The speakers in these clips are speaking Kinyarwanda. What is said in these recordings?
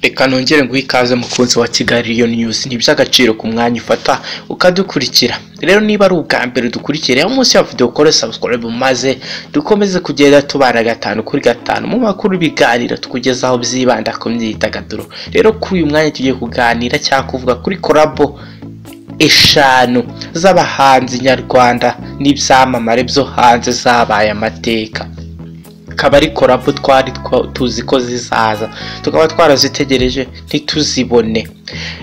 Reka nongere nguhe ikaze mukunzi wa Kigali Lion News, ni iby'agaciro ku mwanya ufata ukadukurikira. Rero niba ari ubwa mbere dukurikira munsi ya video kore subscribe maze dukomeze kugenda tubara gatanu kuri gatanu mu makuru biganiro tukugezaho byibanda ku myidagaduro. Rero kuri uyu mwanya tugiye kuganira cyangwa kuvuga kuri kolabo eshanu z'abahanzi nyarwanda n'ibyamamare byo hanze zabaye amateka akaba ari kolabo twari twa- tuzi ko zizaza tukaba twarazitegereje ntituzibone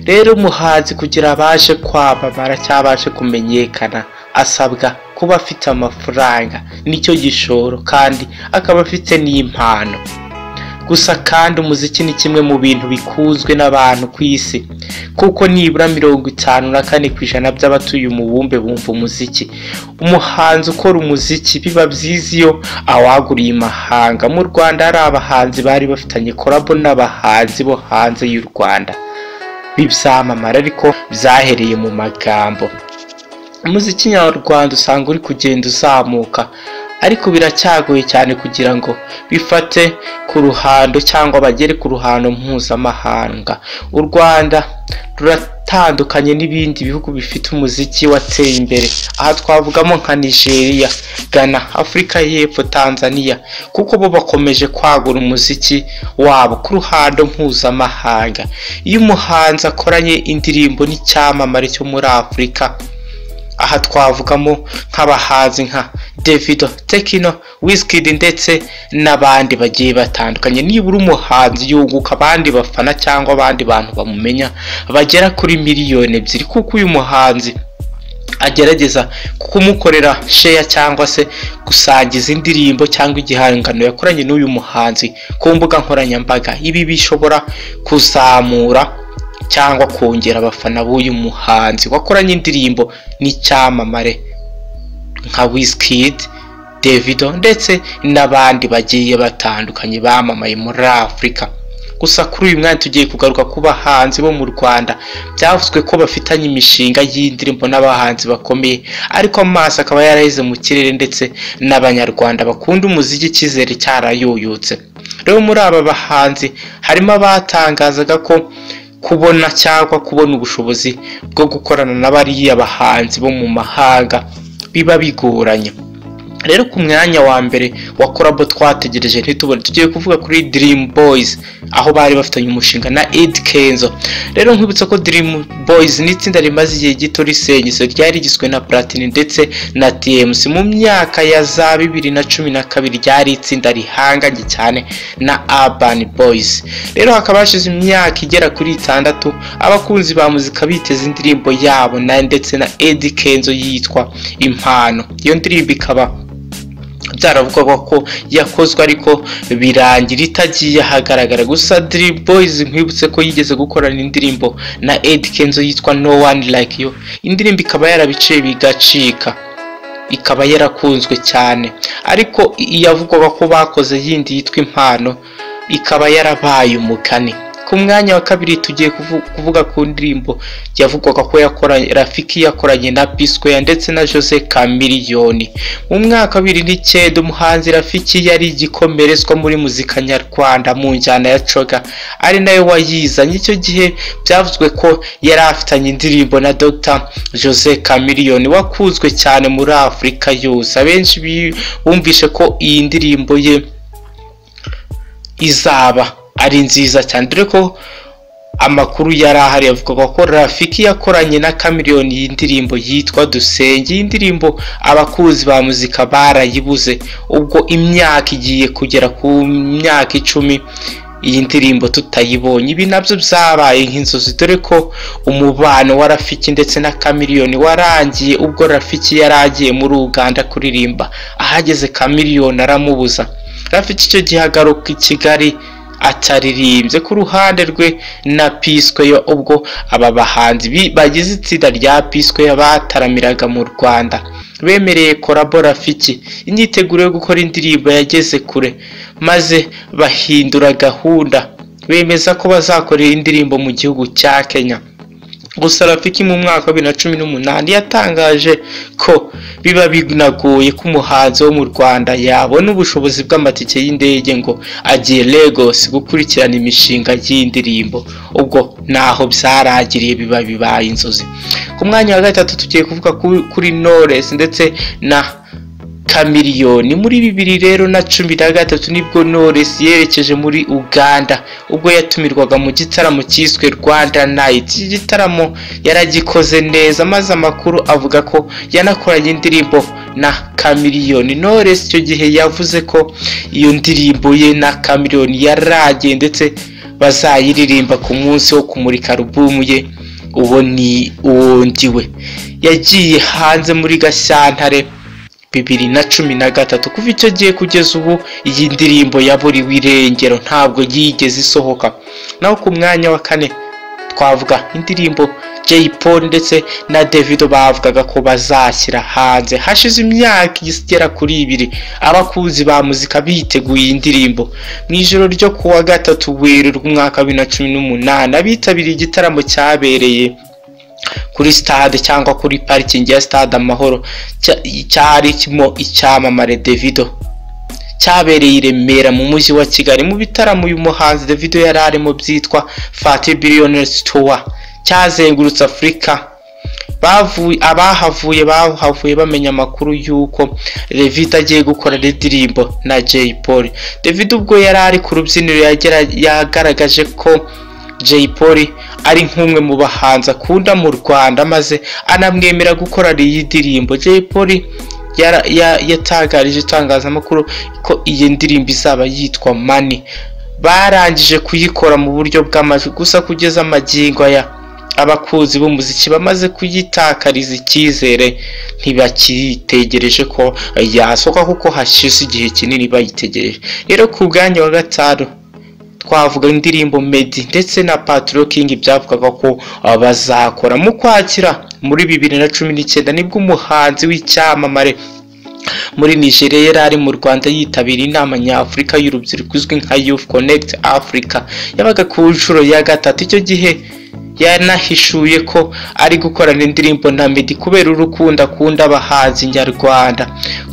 rero umuhanzi kugira abashe kwamamara cyangwa abashe kumenyekana asabwa kuba afite amafaranga nicyo gishoro kandi akaba afite n'impano gusa kandi umuziki ni kimwe mu bintu bikunzwe n'abantu ku isi kuko nibura mirongo itanu na kane ku ijana by'abatuye umubumbe bumva umuziki umuhanzi ukora umuziki biba byiza iyo awaguriye imahanga mu rwanda hari abahanzi bari bafitanye korabo n'abahanzi bo hanze y'u rwanda b'ibyamamare ariko byahereye mu magambo umuziki nyarwanda usanga uri kugenda uzamuka ariko biracyagoye cyane kugira ngo bifate ku ruhando cyangwa bagere ku ruhando mpuzamahanga u rwanda ruratandukanye n'ibindi bihugu bifite umuziki wateye imbere aha twavugamo nka nigeria ghana afurika y'epfo tanzania kuko bo bakomeje kwagura umuziki wabo ku ruhando mpuzamahanga iyo umuhanzi akoranye indirimbo n'icyamamare cyo muri afurika aha twavugamo nk'abahanzi nka Davido, Tekino, Wizkid ndetse n'abandi bagiye batandukanye nibura umuhanzi yunguka abandi bafana cyangwa abandi bantu bamumenya bagera kuri miliyoni ebyiri kuko uyu muhanzi agerageza kumukorera sheya cyangwa se gusangiza indirimbo cyangwa igihangano yakoranye n'uyu muhanzi ku mbuga nkoranyambaga ibi bishobora kuzamura cyangwa kongera abafana b'uyu muhanzi wakoranye indirimbo n'icyamamare nka Wizkid, Davido ndetse n'abandi bagiye batandukanye bamamaye muri Afurika gusa kuri uyu mwanya tugiye kugaruka ku bahanzi bo mu Rwanda byavuzwe ko bafitanye imishinga y'indirimbo n'abahanzi bakomeye ariko amaso akaba yaraheze mu kirere ndetse n'abanyarwanda bakunda umuziki icyizere cyarayoyotse rero muri aba bahanzi harimo abatangazaga ko kubona cyangwa kubona ubushobozi bwo gukorana na bariya bahanzi bo mu mahanga biba bigoranye rero ku mwanya wa mbere wa korabo twategereje ntitubone tugiye kuvuga kuri Dream Boys aho bari bafitanye umushinga na Ed Kenzo rero nkwibutsa ko Dream Boys ni itsinda rimaze igihe gito risenyutse ryari rigizwe na Platini ndetse na TMC mu myaka ya za bibiri na cumi na kabiri ryari itsinda rihanganye cyane na Urban Boys rero hakaba hashize imyaka igera kuri itandatu abakunzi ba muzika biteze indirimbo yabo na ndetse na Ed Kenzo yitwa Impano iyo ndirimbo ikaba byaravugaga ko yakozwe ariko birangira itagiye ahagaragara gusa Dream Boys nkwibutse ko yigeze gukorana indirimbo na Ed Kenzo yitwa No One Like You indirimbo ikaba yarabiciye bigacika ikaba yarakunzwe cyane ariko iyavugwaga ko bakoze yindi yitwa impano ikaba yarabaye umugani ku mwanya wa kabiri tugiye kuvu- kuvuga ku ndirimbo yavugwaga ko yakoranye rafiki yakoranye na p square ndetse na jose kamiliyoni mu mwaka wa bibiri n'icyenda umuhanzi rafiki yari igikomerezwa muri muzika nyarwanda mu njyana ya coga ari nayo wayizanye icyo gihe byavuzwe ko yari afitanye indirimbo na dr jose kamiliyoni wakunzwe cyane muri afurika yose abenshi bi- bumvishe ko iyi ndirimbo ye izaba ari nziza cyane dore ko amakuru yari ahari yavugaga ko rafiki yakoranye na kamiriyoni y'indirimbo yitwa dusenge iyi ndirimbo abakunzi ba muzika barayibuze ubwo imyaka igiye kugera ku myaka icumi iyi ndirimbo tutayibonye ibi nabyo byabaye nk'inzozi dore ko umubano wa rafiki ndetse na kamiriyoni warangiye ubwo rafiki yari agiye muri uganda kuririmba ahageze kamiriyoni aramubuza rafiki icyo gihe agaruka i kigali ataririmbye ku ruhande rwe na P-Square ubwo aba bahanzi bi- bagize itsinda rya P-Square bataramiraga mu Rwanda bemereye korabo Rafiki imyiteguro yo gukora indirimbo yageze kure maze bahindura gahunda bemeza ko bazakorera indirimbo mu gihugu cya Kenya gusa rafiki mu mwaka wa bibiri na cumi n'umunani yatangaje ko biba binagoye ko umuhanzi wo mu rwanda yabona ubushobozi bw'amatike y'indege ngo agiye lagos gukurikirana imishinga y'indirimbo ubwo naho byarangiriye biba bibaye inzozi ku mwanya wa gatatu tugiye kuvuga ku- kuri knowless ndetse na Chameleone muri bibiri rero na cumi na gatatu nibwo Knowless yerekeje muri Uganda ubwo yatumirwaga mu gitaramo cyiswe Rwanda Night iki gitaramo yaragikoze neza maze amakuru avuga ko yanakoranye indirimbo na Chameleone Knowless icyo gihe yavuze ko iyo ndirimbo ye na Chameleone yaragiye ndetse bazayiririmba ku munsi wo kumurika alubumu ye uwo ni uwo ndiwe yagiye hanze muri Gashyantare bibiri na cumi na gatatu kuva icyo gihe kugeza ubu iyi ndirimbo yaburiwe irengero ntabwo yigeze isohoka naho ku mwanya wa kane twavuga indirimbo Jay Paul ndetse na Davido bavugaga ko bazashyira hanze hashize imyaka igera kuri ibiri abakunzi ba muzika biteguye iyi ndirimbo mu ijoro ryo ku wa gatatu werurwe umwaka wa bibiri na cumi n'umunani abitabiriye igitaramo cyabereye kuri stade cyangwa kuri parikingi ya stade amahoro cya- cyari kirimo icyamamare Davido cyabereye i Remera mu mujyi wa Kigali mu bitaramo uyu muhanzi Davido yari arimo byitwa Fati Billionaires Tour cyazengurutse Afurika bavuye abahavuye bahavuye bamenya amakuru y'uko Davido agiye gukorana indirimbo na Jay Polly Davido ubwo yari ari ku rubyiniro yagera- yagaragaje ko Jay Polly ari nk'umwe mu bahanzi akunda mu Rwanda maze anamwemera gukorana iyi ndirimbo Jay Polly yara- ya- yatangarije itangazamakuru ko iyi ndirimbo izaba yitwa Money barangije kuyikora mu buryo bw'amajwi gusa kugeza amagingo aya abakunzi b'umuziki bamaze kuyitakariza icyizere ntibakitegereje ko yasohoka kuko hashize igihe kinini bayitegereje rero ku bwanya wa gatanu twavuga indirimbo Meddy ndetse na Patro King byavugaga ko ah, bazakora mu kwakira muri bibiri na cumi n'icyenda nibwo umuhanzi w'icyamamare muri Nigeria yari ari mu Rwanda yitabira inama nyafurika y'urubyiruko izwi nka Youth Connect Africa yabaga ku nshuro ya gatatu icyo gihe yanahishuye ko ari gukorana indirimbo na Meddy kubera urukundo akunda abahanzi nyarwanda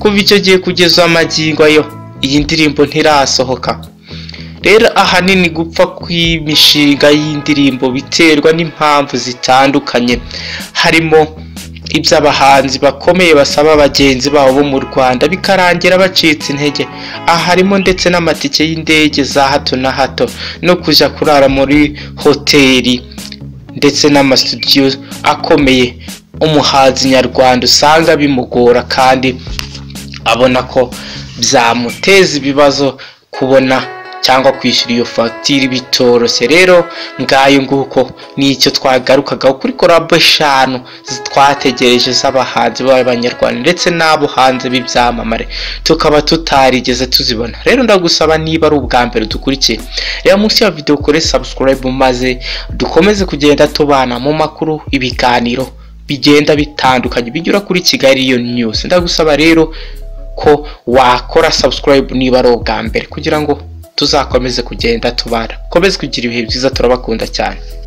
kuva icyo gihe kugeza amagingo yo iyi ndirimbo ntirasohoka rero ahanini gupfa kw'imishinga y'indirimbo biterwa n'impamvu zitandukanye harimo iby'abahanzi bakomeye basaba bagenzi babo bo mu Rwanda bikarangira bacitse intege aha harimo ndetse n'amatike y'indege za hato na hato no kujya kurara muri hoteli ndetse n'amasitudiyo akomeye umuhanzi nyarwanda usanga bimugora kandi abona ko byamuteza ibibazo kubona cyangwa kwishyura iyo fagitire bitoroshye rero ngayo nguko nicyo twagarukaga kuri korabo eshanu zi- twategereje z'abahanzi b'abanyarwanda ndetse n'abo hanze b'ibyamamare tukaba tutarigeze tuzibona rero ndagusaba niba ari ubwa mbere dukurikiye reba munsi ya video kore subscribe maze dukomeze kugenda tubana mu makuru ibiganiro bigenda bitandukanye binyura kuri kigali iyo news ndagusaba rero ko wakora subscribe niba ari ubwa mbere kugira ngo tuzakomeze kugenda tubara komeze kugira ibihe byiza turabakunda cyane